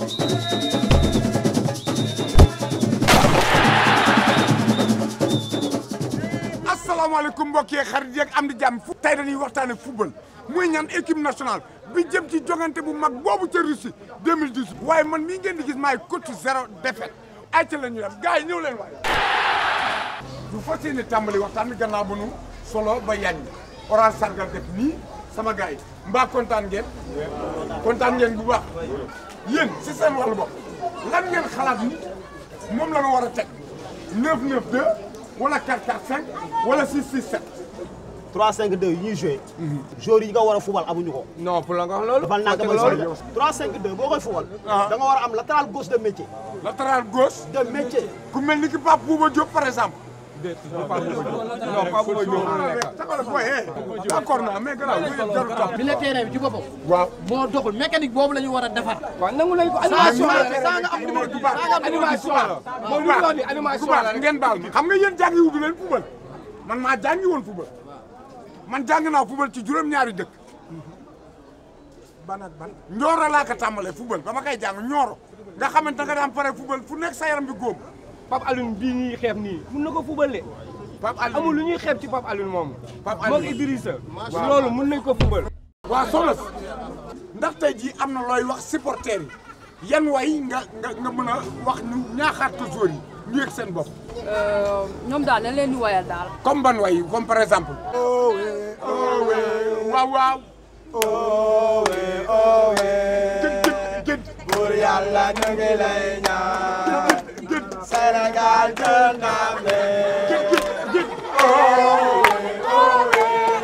asalaamaaleykum mbokk yi xarit yeeg am di jàmm fu tey dañuy waxtaane football muy ñaan équipe nationale bi jëm ci jongante bu mag boobu ca Russie 2010 waaye man mii ngeen di gis maay coach zéro défaite ay ca la ñu dem gars yi ñëw leen waaye bu fas yéene tàmbali waxtaan bi gannaaw bu nu solo ba yañ orange sargal def nii sama gars yi mbaa kontaan ngeen kontaan ngeen bu baax yéen si seen wàllu bopp lan ngeen xalaat ni moom la ñu war a teg 9 9 2 wala 4 4 5 wala 6 6 7 3 5 2 yi ñuy joué. joueurs yi nga war a fubal amuñu ko. non pour la nga wax loolu. dafa naan parce damay que sori loolu. 3 5 2 boo koy fubal. Ah. da nga war a am latéral gauche de métier. latéral gauche de métier. ku mel ni ki Pape Bouba Diop par exemple. non pas bu ma jóg la nekk. taxawal booy eh d'accord naa mais gannaaw yooyu jarul tax. milieu terrain bi ci boppam. waaw. moo doxul mécanique boobu la ñu war a defar. waaw nangu nañ ko animation la rek. saa nga am numéro ku baax animation la. moom li mu wax ni animation la rek. ngeen baal ma xam nga yéen jàngi wutu leen football man maa jàngi woon football man jàng naa football ci juróom-ñaari dëkk ban ak ban Nioro laa ko tàmbalee football ba ma koy jàng Nioro nga xamante nga daan pare football fu nekk sa yaram bi góom Pape Alioune bii ñuy xeeb nii mun na ko fubale. Pape Aliou amul lu ñuy xeeb ci Pape Alioune moom. Pape moog Alioune. Idrissa. loolu mun nañ ko fubal. waa soxna si ndax tey jii am na looy wax supporters yi yan way nga nga nga mën a wax ñu ñaaxaat ko joueurs yi ñu yëg seen bopp ñoom daal dañ leen di woyal daal. comme ban way comme par exemple owe owe waaw waaw owe owe gëd gëd gëd pour yàlla ñu ngi lay ñaan. gëd gëd Sénégal jël ndam li. gëd gëd gëd owe owe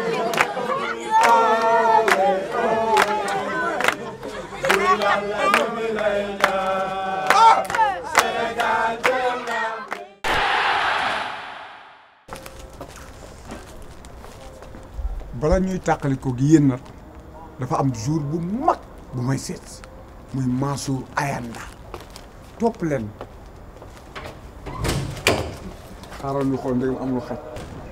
bala ñuy tàqalikoo gi yéen nag dafa am jour bu mag bu may seet muy Mansour Ayanda topp leen xaaral ñu xool ndegam am lu xaj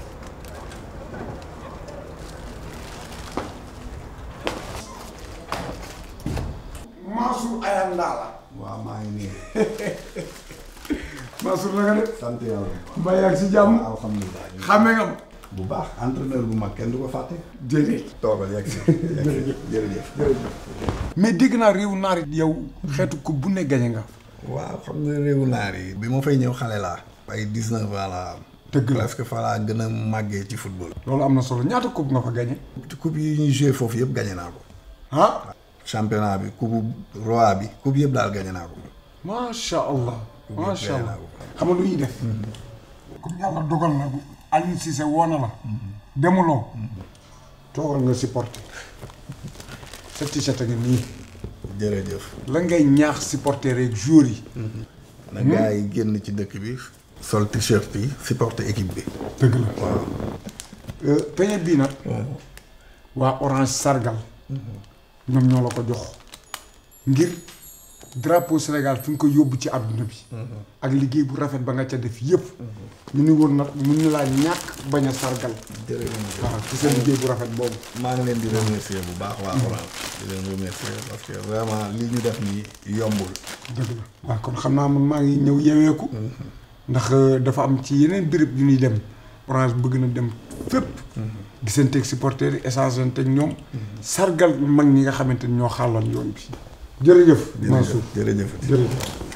Mansour Ayanda la waaw maa ngi nii Mansour na nga def sant yàlla mbaa yaa ngi si jàmm alhamdulilah xàmmee nga ma bu baax entraîneur bu mag kenn du ko fàtte déedéet toogal yegg si yegg si jërëjëf mais dégg naa réewu naar it yow xeetu ko bu ne gañe nga waaw xam nga réewu naar yi bi ma fay ñëw xale laa ay dix-neuf ans laa am Dëgg la. presque fa laa gën a màggee ci football loolu am na solo ñaata coupe nga fa gañe ci coupe yi ñuy joué foofu yëpp gañe naa ko ah championnat bi coupe roi bi coupe yëpp daal gañe naa ko macha allah macha gañe allah naa ko xam nga lu ñuy def comme yàlla dogal na Aliou Cissé woo na la demuloo toogal nga supporter sa t-shirt a ngi nii jërëjëf la ngay ñaax supporter rek joueurs yi na gars yi génn ci dëkk bi sol t-shirt yi supporter équipe bi dëgg la waaw peñe bii nag waa orange sargal ñoom ñoo la ko jox ngir drapeau Sénégal fi nga ko yóbbu ci àdduna bi ak liggéey bu rafet ba nga ca def yëpp ñu ni woon nag mun ñu laa ñàkk bañ a sargal jërëjëf waaw ci seen liggéey bu rafet boobu maa ngi leen di remercier bu baax waa Orange di leen remercier parce que vraiment li ñu def nii yombul dëgg la waaw kon xam naa man maa ngi ñëw yeweeku ndax euh, dafa am ci yeneen béréb yu ñuy dem orange bëgg na dem fépp gisanteeg supporters yi échangeanteeg ñoom sargal mag ñi nga xamante ni ñoo xàlloon yoon bi jërëjëf Mansour jërëjëf jërëjëf jërëjëf